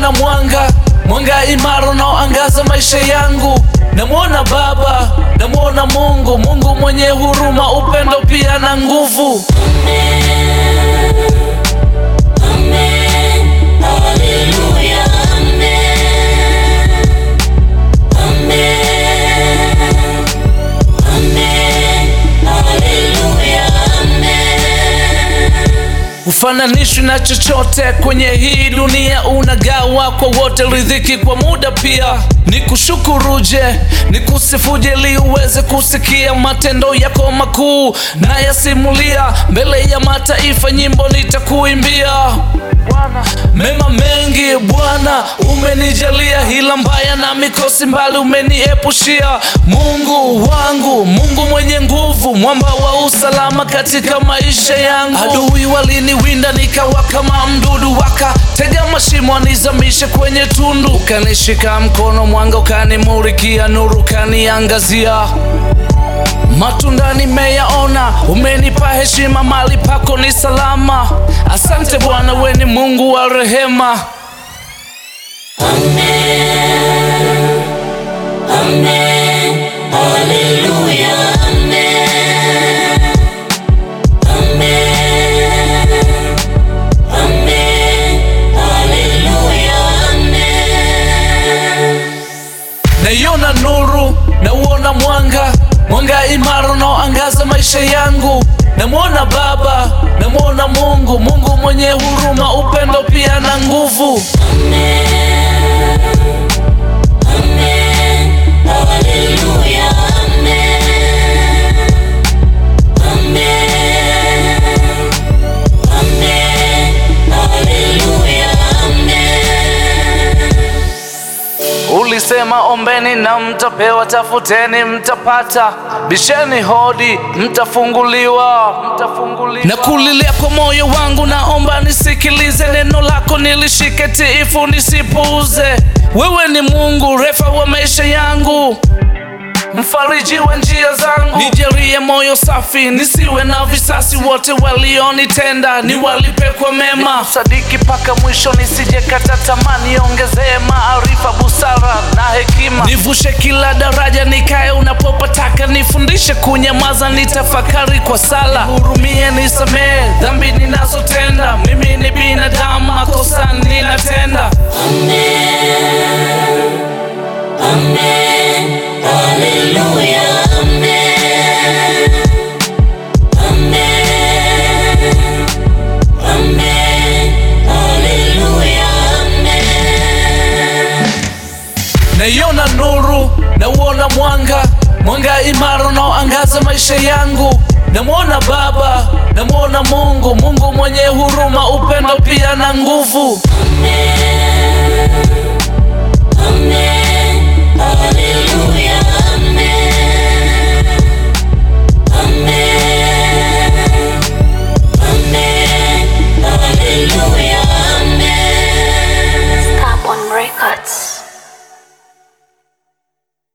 nauona mwanga, mwanga imara unaoangaza maisha yangu. Namwona Baba, namwona Mungu, Mungu mwenye huruma, upendo pia na nguvu. Ufananishwi na chochote kwenye hii dunia, unagawa kwa wote, riziki kwa muda pia. Nikushukuruje, nikusifuje, ili uweze kusikia matendo yako makuu, na yasimulia mbele ya mataifa, nyimbo nitakuimbia. Mema mengi Bwana umenijalia, hila mbaya na mikosi mbali umeniepushia. Mungu wangu, Mungu mwenye nguvu, mwamba wa usalama katika maisha yangu. Adui waliniwinda nikawa kama mdudu, wakatega mashimo nizamishe kwenye tundu. Ukanishika mkono, mwanga ukanimulikia, nuru ukaniangazia matunda nimeyaona, umenipa heshima, mali pako ni salama. Asante Bwana, we ni Mungu wa rehema. Naiona nuru, nauona mwanga, mwanga imara unaoangaza maisha yangu. Namwona Baba, namwona Mungu, Mungu mwenye huruma, upendo pia na nguvu. Ulisema ombeni na mtapewa, tafuteni mtapata, bisheni hodi mtafunguliwa, mtafunguliwa. Na kulilia kwa moyo wangu, naomba nisikilize neno lako, nilishike tiifu, nisipuuze. Wewe ni Mungu, refa wa maisha yangu mfariji wa njia zangu, nijalie moyo safi, nisiwe na visasi. Wote walionitenda niwalipe kwa mema, sadiki mpaka mwisho, nisijekata tamaa, niongezee maarifa, busara na hekima, nivushe kila daraja, nikae unapopataka, nifundishe kunyamaza, nitafakari kwa sala, hurumie, nisamehe dhambi ninazotenda, mimi ni binadamu, makosa ninatenda. Naiona nuru, nauona mwanga, mwanga imara unaoangaza maisha yangu. Namwona Baba, namwona Mungu, Mungu mwenye huruma, upendo pia na nguvu. Stop on records.